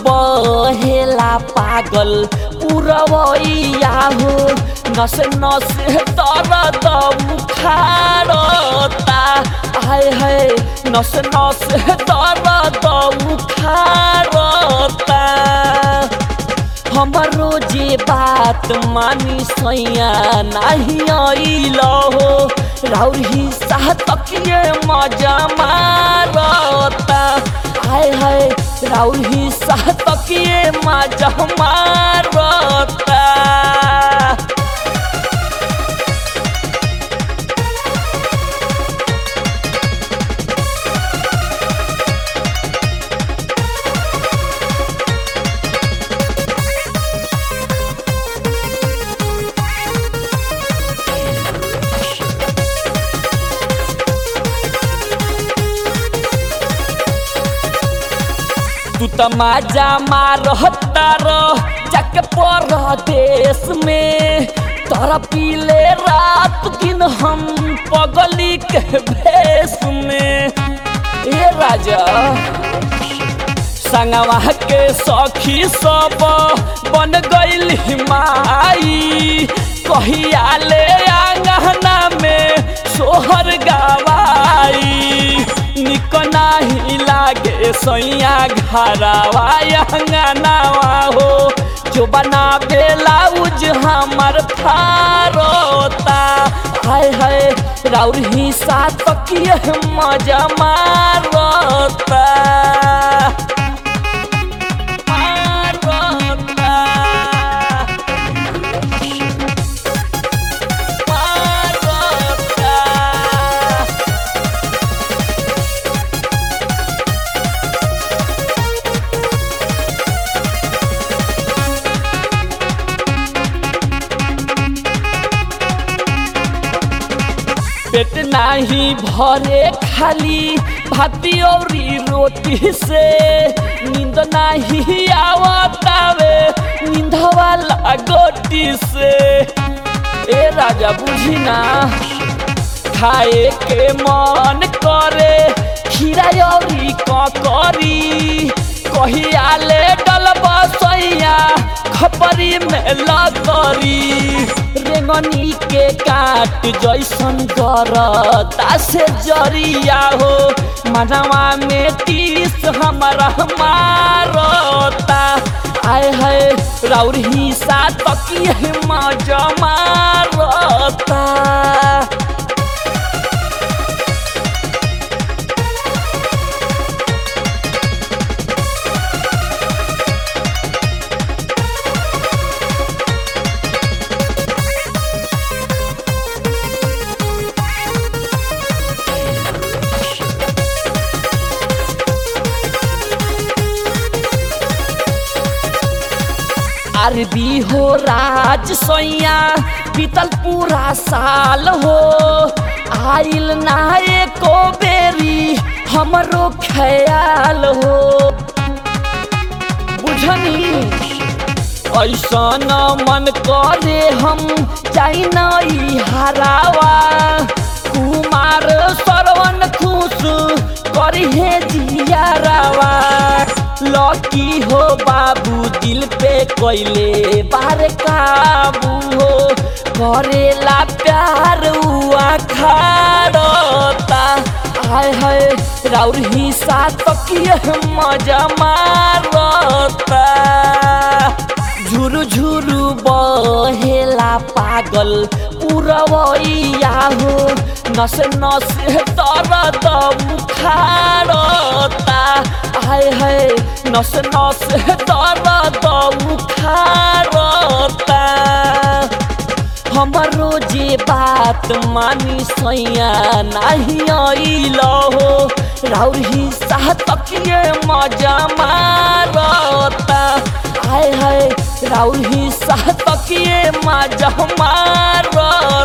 बहेला पागल पुरवैया हो नस नस दर्द उखाड़ता हाय हाय नस नस दर्द उखाड़ता हमरो जे बात मानी सैया नाही आइल हो राउर ही साह तकिए मजा मारता हाय हाय राउर ही साह तकिए मजा मारता तू त माजा मारता रह जाके परदेश में तोरा पीले रात दिन हम पगली के भेष में ए राजा संगवा के सखी सब बन गईल माई कहिया ले आंगना में सोहर गवाई निक नाही लागे सैया घरवा अंगनावा हो जो बना बेलाउज हमर फारोता हाय हाय राउर ही साथ तकिए मजा मारता मारता मारता पेट नाही भरे खाली भाती औरी रोटी से नींद नाही आवतावे नींद वाला गोटी से ए राजा बुझी ना खाए के मन करे खीरा औरी ककरी कहिया ले डल बसैया खपरी में लतरी रेंगनी के काट जैसन गरता से जरिया हो मनवा में तीस हमारा मारता आय है राउर ही सा तकिए मजा मारता अरबी हो राज सोया बीतल पूरा साल हो आइल ना एको बेरी हमरो ख्याल हो बुझनी ऐसन मन करे हम जाई नई हरावा कुमार सरवन खुश करी हे जियारावा लकी हो बाबू दिल पे कोइले बार काबू हो करेला प्यार हुआ खाड़ता हाय हाय राउर ही साथ तकिए मजा मारता झुरु झुरु बहेला पागल पुरवैया हो नस नस दर्द उखाड़ता हाय हाय नस नस दर्द उखाड़ता हमरो जे बात मानी सैया नाही आइल हो राउर ही साह तकिए मजा मारता हाय हाय राउर ही साह तकिए मजा मारता